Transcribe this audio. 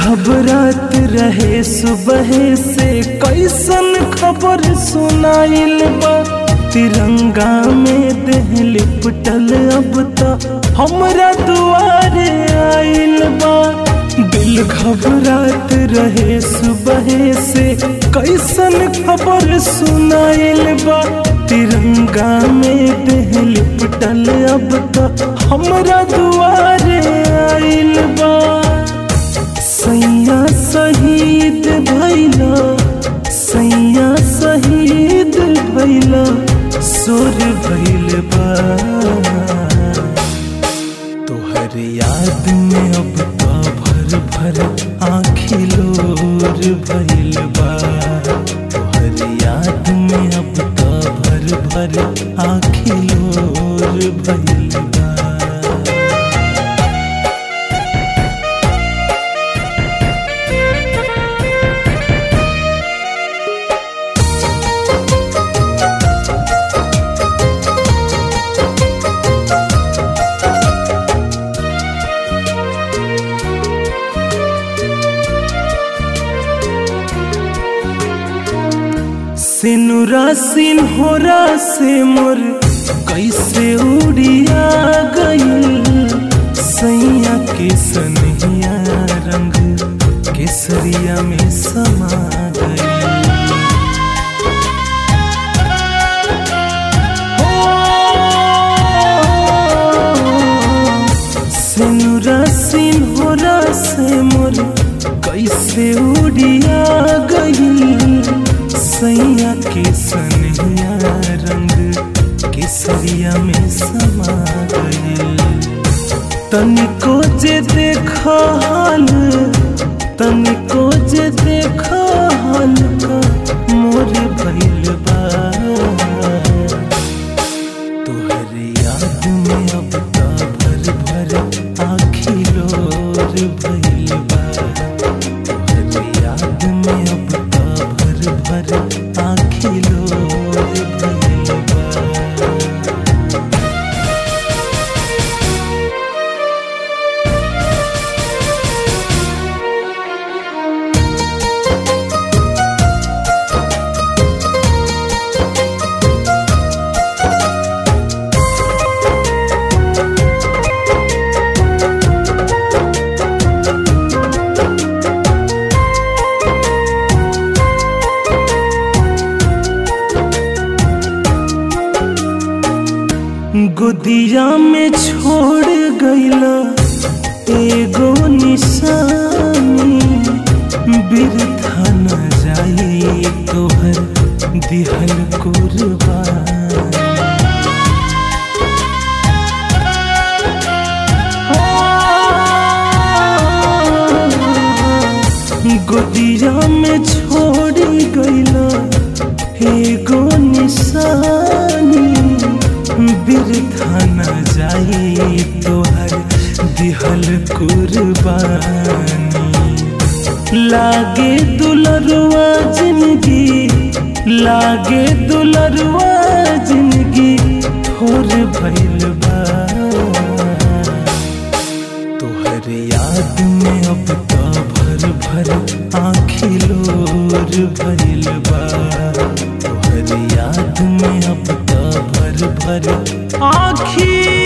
घबरात रहे सुबह से कैसन खबर सुनाइल बा तिरंगा में देह लिपटल अब त हमरा दुआरे आइल बा दिल घबरात रहे सुबह से कैसन खबर सुनाइल बा तिरंगा में देह लिपटल अब त हमरा दुआरे आइल बा सैया शहीद भैला सैया शहीद भैला सोर भैल बा तोहर याद में अब तो भर भर आँखी लोर भैल बा तोहर याद में अब तो भर भर आँखी लोर भैल बा सिनुरा सिन्होरा से मोर कैसे उड़िया गईल सैया के सनहिया रंग केसरिया में समा गईल सिनुरा सिन्होरा से मोर कैसे उड़िया गईल सैया के सनहिया रंग केसरिया में समा गईल तनिको जे देखा हाल तनिको जे देखा हाल का मोर भइल बा तोहर याद में अब ता भर भर आँखी लोर भइल बा तोहर याद में अब ता भर भर आँखी लोर भइल बा गुदिया में छोड़ गईला एगो निशानी बिरथा न जाई तोहर दिहल कुर्बानी गुदिया में छोड़ गईला एगो निशानी बिरथा न जाई तोहर दिहल कुर्बानी लागे दुलरुआ जिंदगी लागे दुलरुआ जिंदगी थोर भइल बा तोहर याद में अब तो भर भर आँखी लोर भइल बा तोहर याद में अब तो भर भर आँखी